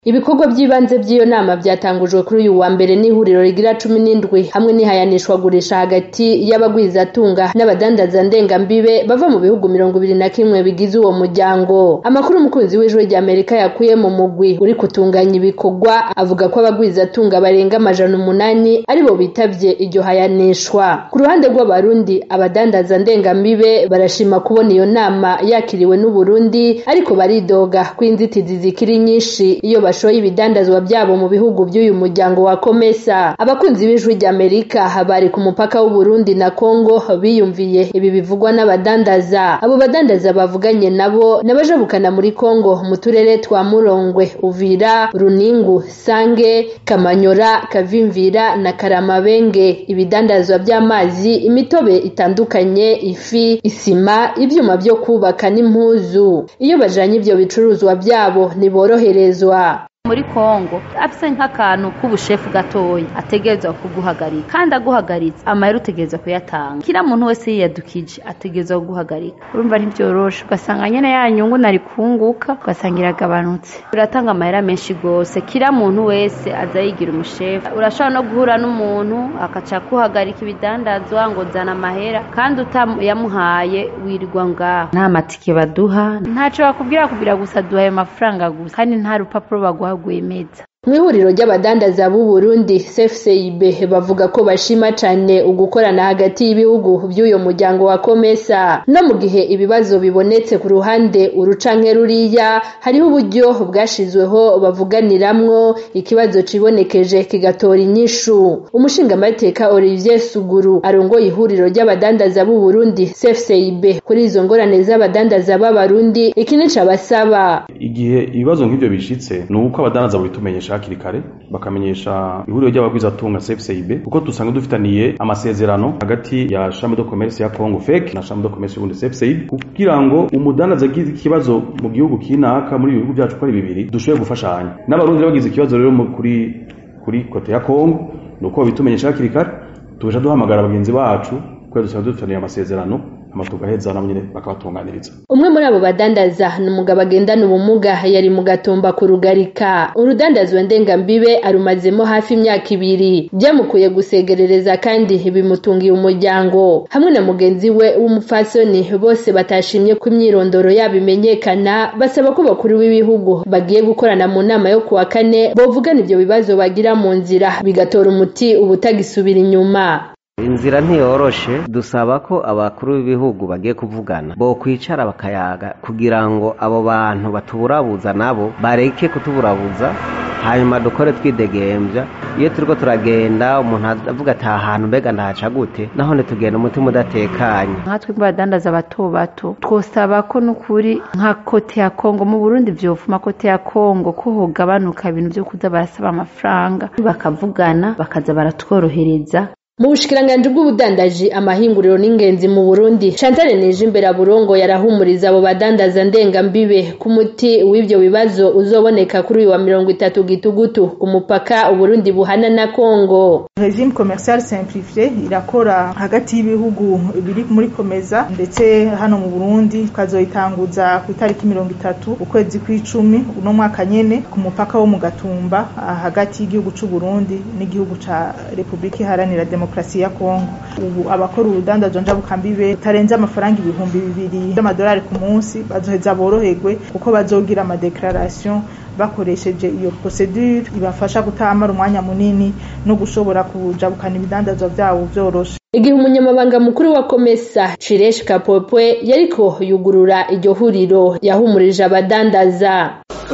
Ibikorwa vy'ibanze vy'iyo nama vyatangujwe kuri uyu wa mbere n'ihuriro rigira cumi n'indwi hamwe n'ihayanishwagurisha hagati y'abagwizatunga n'abadandaza ndengambibe bava mu bihugu mirongo ibiri na kimwe bigize uwo muryango. Amakuru umukunzi w'ijwi ry'Amerika yakuye mu mugwi uri kutunganya ibikorwa avuga ko abagwizatunga barenga amajana umunani aribo bitavye iryo hayanishwa. Ku ruhande rw'abarundi abadandaza ndengambibe barashima kubona iyo nama yakiriwe n'Uburundi ariko baridoga ko inzitizi zikiri nyinshi iyo bashoye ibidandazwa vyabo mu bihugu vy'uyu muryango wa Komesa. Abakunzi b'ijwi ry'Amerika bari ku mupaka w'Uburundi na Kongo biyumviye ibi bivugwa n'abadandaza. Abo badandaza bavuganye nabo n'abajabukana muri Kongo mu turere twa Murongwe, Uvira, Runingu, Sange, Kamanyora, Kavimvira na Karamabenge. Ibidandazwa vy'amazi, imitobe itandukanye, ifi, isima, ivyuma vyo kubaka n'impuzu. Iyo bajanye ivyo bicuruzwa vyabo ntiboroherezwa. muri Kongo afise nk'akantu k'ubushefu gatoya ategerezwa kuguhagarika kandi aguhagaritse amahera utegerezwa kuyatanga kila muntu wese yiyadukije ategerezwa kuguhagarika urumva ntivyoroshe ugasanga nyene ya nyungu nari kunguka ugasanga iragabanutse uratanga amahera menshi gose kila muntu wese aza yigira umushefu urashobora no guhura n'umuntu akaca akuhagarika ibidandazwa ngo zana amahera kandi utayamuhaye wirirwa ngaho nta matike baduha ntaco bakubwira kubwira gusa duha ayo mafaranga gusa kandi nta rupapuro baguha rwemeza mw'ihuriro ry'abadandaza b'u Burundi CFCIB bavuga ko bashima cane ugukorana hagati y'ibihugu vy'uyo muryango wa Komesa no mu gihe ibibazo bibonetse ku ruhande urucanke ruriya hariho uburyo bwashizweho bavuganiramwo ikibazo cibonekeje kigatora inyishu umushingamateka Olivier Suguru arongoye ihuriro ry'abadandaza b'u Burundi CFCIB kuri izo ngorane z'abadandaza b'abarundi iki nico abasaba igihe ibibazo nk'ivyo bishitse ni uko abadandaza babitumenyesha hakiri kare bakamenyesha ihuriro ry'abagwizatunga CFCIB kuko dusanga dufitaniye amasezerano hagati ya Chambre de Commerce ya Congo FEC na Chambre de Commerce y'Uburundi CFCIB kugira ngo umudandaza agize ikibazo mu gihugu kinaka muri ibihugu byacu ko ari bibiri dushoboye gufashanya n'abarundi bagize ikibazo rero kuri kuri kote ya Congo nuko babitumenyesha hakiri kare tuja duhamagara bagenzi bacu kubera dusanga dufitaniye amasezerano hama tugaheza nabo nyene bakabatunganiriza umwe muri abo badandaza ni umugabo agendana ubumuga yari mu gatumba ku rugarika urudandazwa ndengambibe arumazemo hafi imyaka ibiri byamukuye gusegerereza kandi bimutungiye umuryango hamwe na mugenzi we w'umupfasoni bose batashimye ko imyirondoro yabo imenyekana basaba ko bakuru b'ibihugu bagiye gukorana mu nama yo kuwa kane bovugana ivyo bibazo bagira mu nzira bigatora umuti ubutagisubira inyuma inzira ntiyoroshe dusaba ko abakuru b'ibihugu bagiye kuvugana bo kwicara bakayaga kugira ngo abo bantu batuburabuza nabo bareke kutuburabuza hanyuma dukore twidegembya iyo turiko turagenda umuntu avuga ati aha hantu mbega ndahaca gute naho ntitugenda umutima udatekanye nkatwe badandaza bato bato twosaba ko n'ukuri nka kote ya kongo mu burundi vyofuma kote ya kongo ko hogabanuka ibintu vyo kuza barasaba amafaranga bakavugana bakaza baratworohereza mu bushikiranganji bw'ubudandaji amahinguriro n'ingenzi mu Burundi Chantal Nijimbere Burongo yarahumuriza abo badandaza ndengambibe ku muti w'ivyo bibazo uzoboneka kuri uyu wa mirongo itatu gitugutu ku mupaka Uburundi buhana na Kongo regime commercial simplifié irakora hagati y'ibihugu biri muri komeza ndetse hano mu Burundi kazoyitanguza ku itariki mirongo itatu ukwezi kw'icumi uno mwaka nyene ku mupaka wo mu Gatumba hagati y'igihugu c'u Burundi n'igihugu ca Republika Iharanira Demokarasi ya Kongo ubu abakora urudandazwa njabukambibe tarenze amafaranga ibihumbi bibiri by'amadolari ku munsi bazoheza boroherwe kuko bazogira amadeclaration bakoresheje iyo procedure ibafasha kutamara umwanya munini no gushobora kujabukana ibidandazwa vyabo vyoroshe igihe umunyamabanga mukuru wa komesa Chiresh Kapopwe yariko yugurura iryo huriro yahumurije abadandaza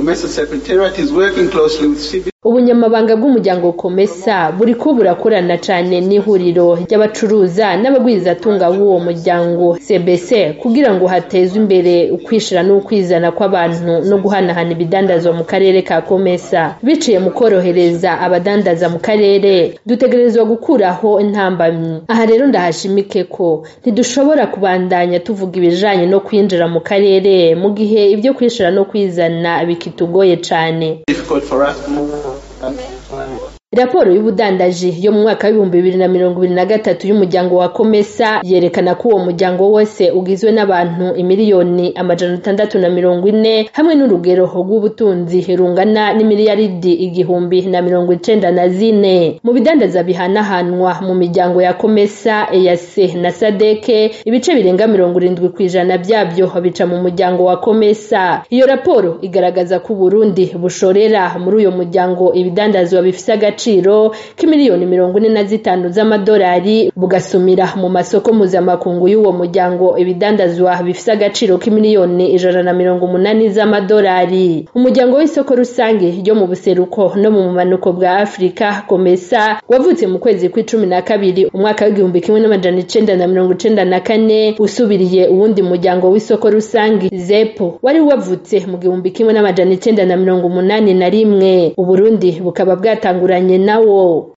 ubunyamabanga bw'umuryango komesa buriko burakorana cane n'ihuriro ry'abacuruza n'abagwizatunga b'uwo muryango cbc kugira ngo hatezwe imbere ukwishira n'ukwizana kw'abantu no guhanahana ibidandazwa mu karere ka komesa biciye mu korohereza abadandaza mu karere dutegerezwa gukuraho intambamyi aha rero ndahashimike ko ntidushobora kubandanya tuvuga ibijanye no kwinjira mu karere mu gihe ibyo kwishira no kwizana bikitugoye cane raporo y'ubudandaji yo mu mwaka w'ibihumbi bibiri na mirongo ibiri na gatatu y'umuryango wa komesa yerekana ko uwo muryango wose ugizwe n'abantu imiliyoni amajana atandatu na mirongo ine hamwe n'urugero rw'ubutunzi rungana n'imiliyaridi igihumbi na mirongo icenda na zine mu bidandaza bihanahanwa mu miryango ya komesa eyase na sadeke ibice birenga mirongo irindwi ku ijana byabyo bica mu muryango wa komesa iyo raporo igaragaza ko uburundi bushorera muri uyo muryango ibidandazwa bifise agaciro k'imiliyoni mirongo ine na zitanu z'amadolari bugasumira mu masoko mpuzamakungu y'uwo muryango ibidandazwa bifise agaciro k'imiliyoni ijana na mirongo umunani z'amadolari umuryango w'isoko rusange ryo mu buseruko no mu bumanuko bwa afurika komesa wavutse mu kwezi kw'icumi na kabiri umwaka w'igihumbi kimwe n'amajana icenda na mirongo icenda na kane usubiriye uwundi muryango w'isoko rusange zepo wari wavutse mu gihumbi kimwe n'amajana icenda na mirongo umunani na rimwe uburundi bukaba bwatanguranye nawo